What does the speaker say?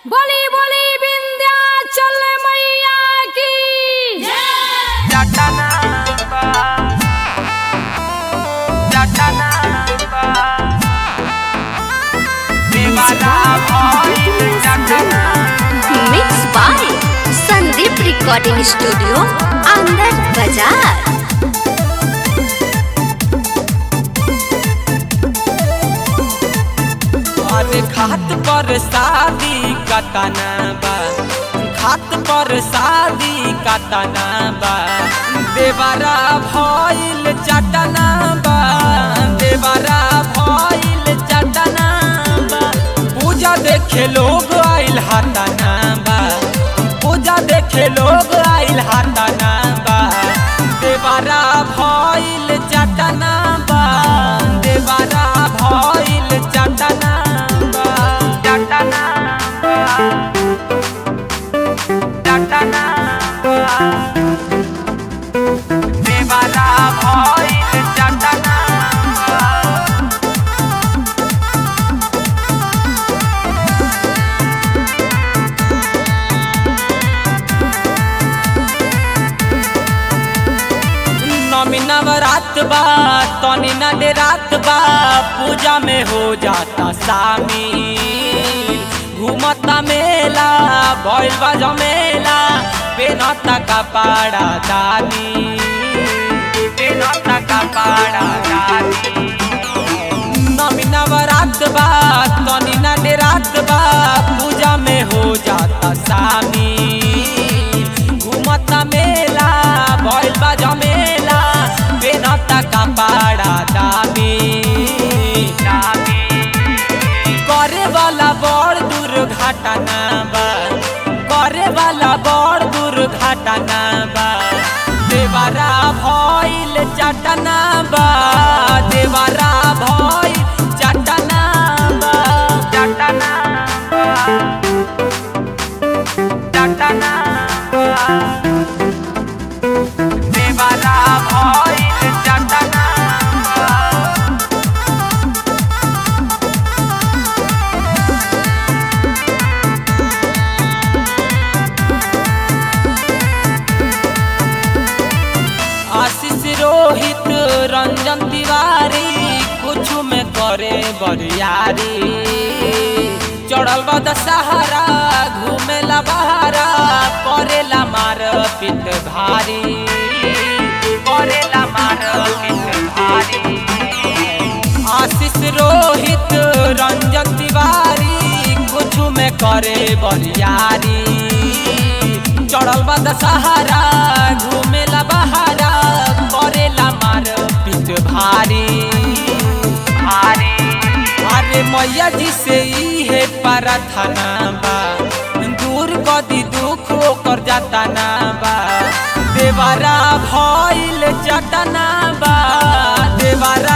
बोली बोली विंध्याचल मैया की जटनांबा जटनांबा देवाला भइल जटनांबा mix by Sandeep recording studio Anand Bazar अरे खात पर शादी कतना बा खात पर शादी कतना बा देवरा भइल चटना बा देवरा भइल चटना बा पूजा देखे लोग आइल हाथना बा पूजा देखे लोग आइल हाथना बा देवरा भइल चटना बा देवरा भइल चटना बा चटना बा चटना बा देवरा भइल चटना बा नमी नवरात बा तनी न दे रात बा पूजा में हो जाता शामिल घूमता मेला भइल बा जमेला पेनता कपाड़ा दानी पेनता कपाड़ा दानी नमी नवरात बा तनी न दे रात बा पूजा में हो जाता शामिल घूमता मेला भइल बा जमेला बेनता कपाड़ा दामी करे वाला बड़ दुर्घटना बा करे वाला बड़ दुर्घटना बा देवरा भइल चटना बा देवरा भइल चटना बा चटना बा चटना बा देवरा भइल चटना बा आशीष रोहित रंजन तिवारी कुछ में करे बरियारी चढ़ल बा दशहरा घूमेला बहारा करेला मार पित भारी करेला मार पित भारी आशीष रोहित रंजन तिवारी कुछ में करे बरियारी चढ़ल बा दशहरा घूमेला बहारा करेला मार पित भारी भारी अरे मैया जी से इहे प्रार्थना बा दूर कदी दुख ओकर जाता ना बा देवरा भइल चटना बा देवरा